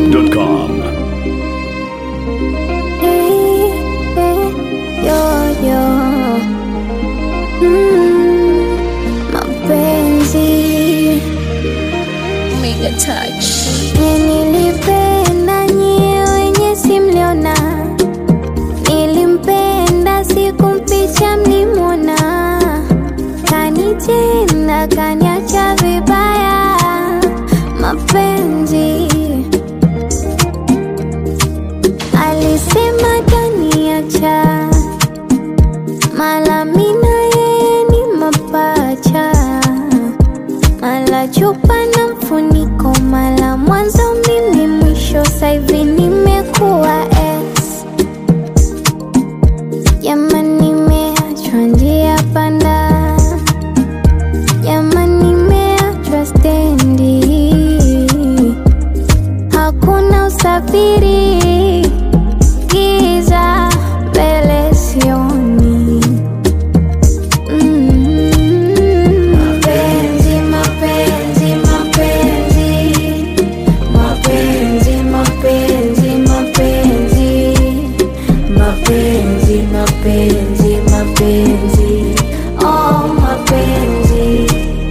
zedwap.com. Yo, yo. Mm, mapenzi Mega touch. nye nilipenda nyie wenye simliona nilimpenda sikumpicha mlimona kanitenda kaniacha vibaya mapenzi alisema kaniacha mala mina yeye ni mapacha mala chupa na mfuniko mala mwanzo mimi mwisho saivi nimekuwa ex jamani nimeachwa njia panda jamani nimeachwa stendi hakuna usafiri giza mbele sioni Mapenzi, mapenzi, mapenzi. Mapenzi, mapenzi, mapenzi. Mapenzi, mapenzi, mapenzi. Oh, mapenzi.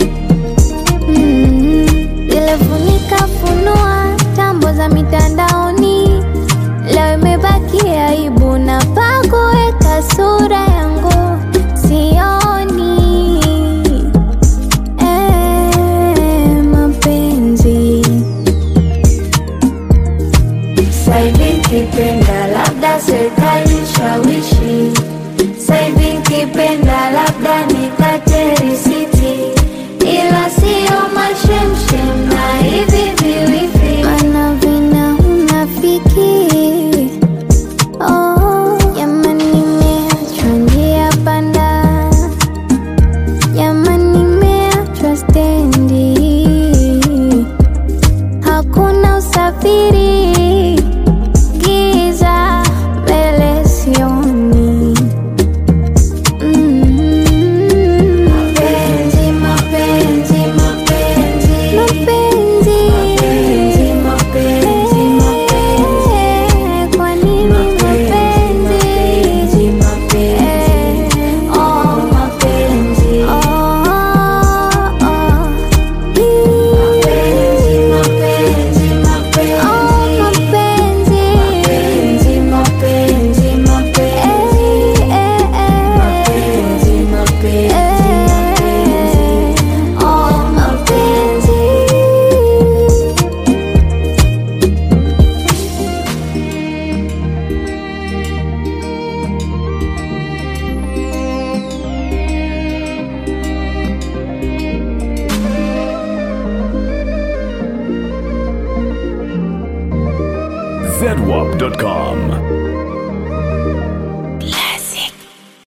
Mm, Nilifunika funua tambo za mitandaoni, leo imebaki aibu na pakuweka sura yangu sioni. Eh, mapenzi saivi kipenda labda serikali shawishi saivi kipenda labda nikate risiti ila sio mashemshem na hivi viwifi mana vina unafiki oh, jamani nimeachwa njia panda jamani nimeachwa stendi hakuna usafiri giza mbele sioni Mm. Mapenzi, mapenzi, mapenzi. Mapenzi, mapenzi, mapenzi. Kwa nini mapenzi? Eh, oh, mapenzi. Oh, oh. Mapenzi, mapenzi, mapenzi. Oh, mapenzi. Mapenzi, mapenzi, mapenzi. Eh, eh, eh. Mapenzi, mapenzi, mapenzi. Oh, mapenzi. zedwap.com.